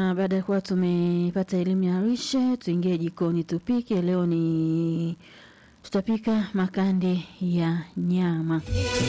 na baada ya kuwa tumepata elimu ya lishe, tuingie jikoni tupike. Leo ni tutapika makande ya nyama.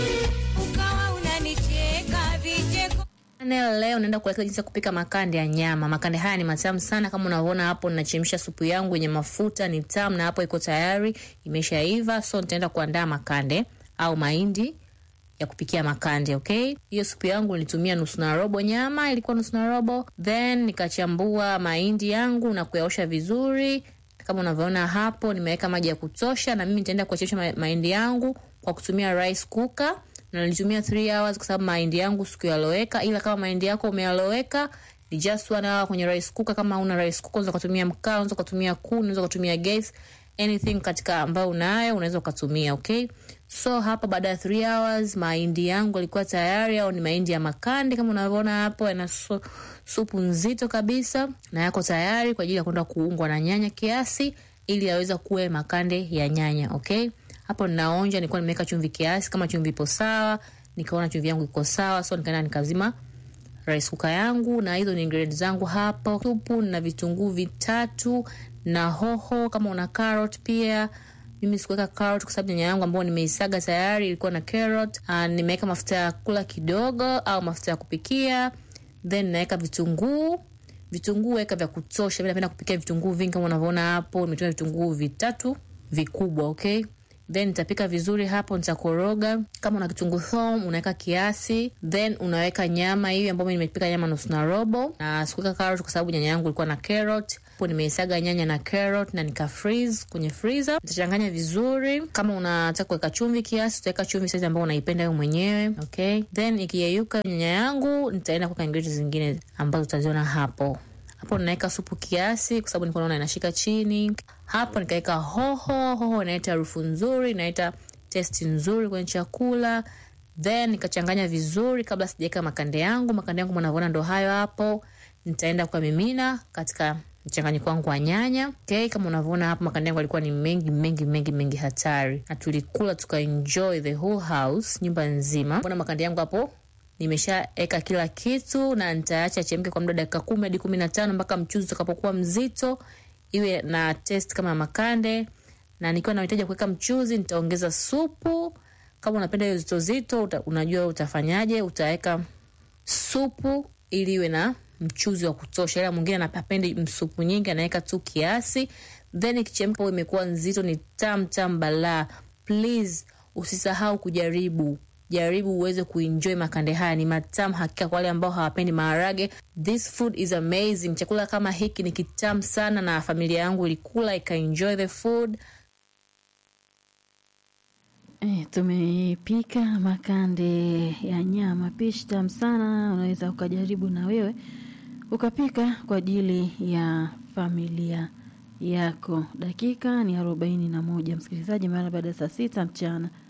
ukawa unanicheka vicheko Leo leo naenda kuelekeza jinsi ya kupika makande ya nyama. Makande haya ni matamu sana, kama unavyoona hapo, ninachemsha supu yangu yenye mafuta, ni tamu na hapo iko tayari, imeshaiva. So nitaenda kuandaa makande au mahindi ya kupikia makande. Okay, hiyo supu yangu nilitumia nusu na robo nyama, ilikuwa nusu na robo, then nikachambua mahindi yangu na kuyaosha vizuri kama unavyoona hapo, nimeweka maji ya kutosha, na mimi nitaenda kuchemsha ma- mahindi yangu kwa kutumia rice cooker na nilitumia 3 hours kwa sababu mahindi yangu sikuyaloweka, ila kama mahindi yako umeyaloweka ni just one hour kwenye rice cooker. Kama una rice cooker unaweza kutumia mkaa, unaweza kutumia kuni, unaweza kutumia gas, anything katika ambayo unayo unaweza ukatumia. Okay, so hapa baada ya 3 hours mahindi yangu yalikuwa tayari, au ni mahindi ya makande kama unavyoona hapo, yana su, supu nzito kabisa na yako tayari kwa ajili ya kwenda kuungwa na nyanya kiasi, ili yaweza kuwa makande ya nyanya. Okay, hapo ninaonja, nilikuwa nimeweka chumvi kiasi, kama chumvi ipo sawa, nikaona chumvi yangu iko sawa, so nikaenda nikazima rice cooker yangu na hizo ni ingredients zangu hapo. Supu na vitunguu vitatu na hoho, kama una carrot pia. Mimi sikuweka carrot kwa sababu nyanya yangu ambayo nimeisaga tayari ilikuwa na carrot. Uh, nimeweka mafuta ya kula kidogo au mafuta ya kupikia, then naweka vitunguu vitunguu weka vya kutosha. Mimi napenda kupikia vitunguu vingi kama unavyoona hapo, nimetumia vitunguu vitatu vikubwa, okay then nitapika vizuri hapo, nitakoroga. Kama una kitunguu thomu unaweka kiasi, then unaweka nyama hiyo ambayo mimi nimepika nyama nusu na robo, na sikuweka carrot kwa sababu nyanya yangu ilikuwa na carrot. Hapo nimeisaga nyanya na carrot na nika freeze kwenye freezer. Nitachanganya vizuri. Kama unataka kuweka chumvi kiasi, utaweka chumvi size ambayo unaipenda wewe mwenyewe, okay. Then ikiyeyuka nyanya yangu, nitaenda kuweka ingredients zingine ambazo utaziona hapo hapo ninaweka supu kiasi, kwa sababu nilikuwa naona inashika chini. Hapo nikaweka hoho. Hoho inaleta harufu nzuri, inaleta testi nzuri kwenye chakula. Then nikachanganya vizuri kabla sijaweka makande yangu. Makande yangu mnavyoona ndo hayo hapo. Nitaenda kuamimina katika mchanganyiko wangu wa nyanya. Okay, kama unavyoona hapo makande yangu yalikuwa ni mengi mengi mengi mengi hatari, na tulikula tukaenjoy the whole house, nyumba nzima. Mbona makande yangu hapo nimeshaeka kila kitu na nitaacha chemke kwa muda dakika kumi hadi kumi na tano mpaka mchuzi utakapokuwa mzito, iwe na test kama makande. Na nikiwa nahitaji kuweka mchuzi, nitaongeza supu. Kama unapenda hiyo zito zito, uta, unajua utafanyaje, utaweka supu ili iwe na mchuzi wa kutosha, ila mwingine anapendi msupu nyingi, anaweka tu kiasi, then ikichemka imekuwa nzito, ni tam tam balaa. Please usisahau kujaribu jaribu uweze kuenjoy makande haya, ni matamu hakika. Kwa wale ambao hawapendi maharage, this food is amazing. Chakula kama hiki ni kitamu sana, na familia yangu ilikula ikaenjoy the food. E, tumepika makande ya nyama, pishi tamu sana. Unaweza ukajaribu na wewe ukapika kwa ajili ya familia yako. Dakika ni arobaini na moja msikilizaji, mara baada ya saa sita mchana.